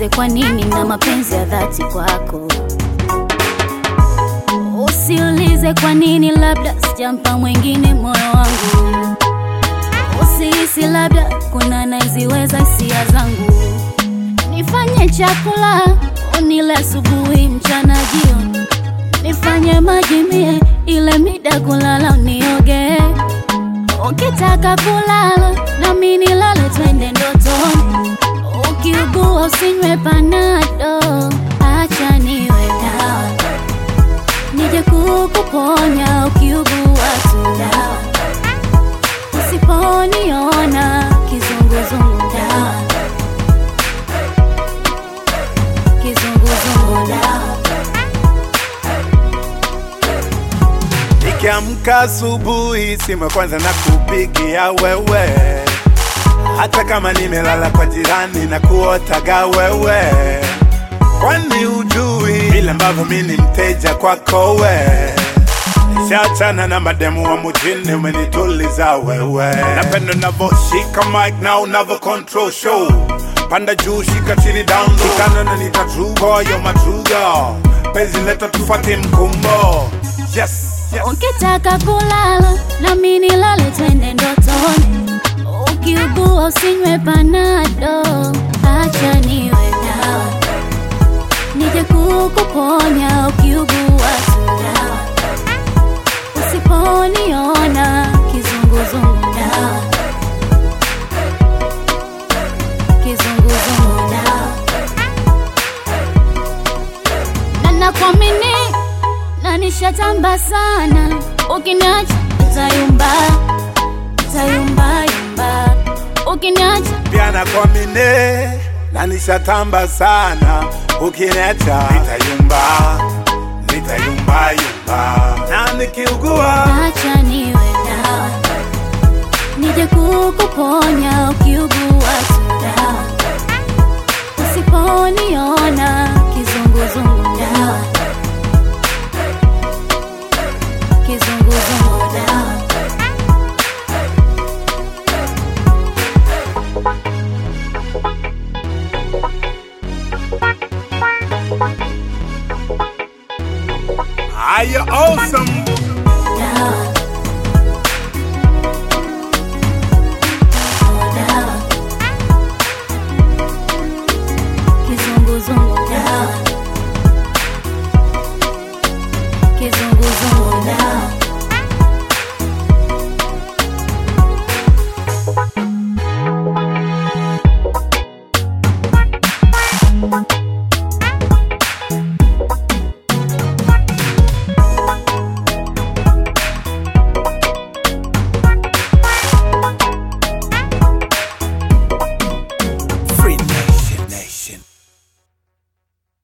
Usiulize kwa nini na mapenzi ya dhati kwako. Usiulize kwa nini, labda sijampa mwingine moyo wangu. Usihisi labda kuna naiziweza hisia zangu. Nifanye chakula unile asubuhi, mchana, jioni. Nifanye maji mie ile mida kulala unioge. Ukitaka kulala nami nilale, twende ndotoni. Ukiugua usinywe panado, acha niwe dawa nije kukuponya ukiugua tu dawa. Usiponiona kizunguzungu dawa, kizunguzungu dawa. Nikiamka asubuhi, simu ya kwanza na kupigia wewe, hata kama nimelala kwa jirani na kuotaga wewe, kwani ujui vile ambavyo mi ni mteja kwako we. Nishachana na mademu wa mjini, umenituliza wewe. Napenda unavyoshika mic na unavyo control show, panda juu, shika chini, down low, shikana na nita true boy, you're my true girl. Penzi leta tufuate mkumbo, yes, yes. Ukitaka kulala nami nilale, twende ndotoni. Ukiugua usinywe panado, acha niwe dawa nije kukuponya ukiugua tu dawa. Usiponiona kizunguzungu dawa, kizunguzungu dawa. na nakuamini na nishatamba sana, ukiniacha utayumba, utayumba yumba, ukiniacha pia nakuamini na nishatamba sana, ukiniacha nitayumba, nitayumba yumba, na nikiugua acha niwe dawa, nije kukuponya ukiugua tu dawa. Usiponiona kizunguzungu dawa, kizunguzungu dawa. are you awesome?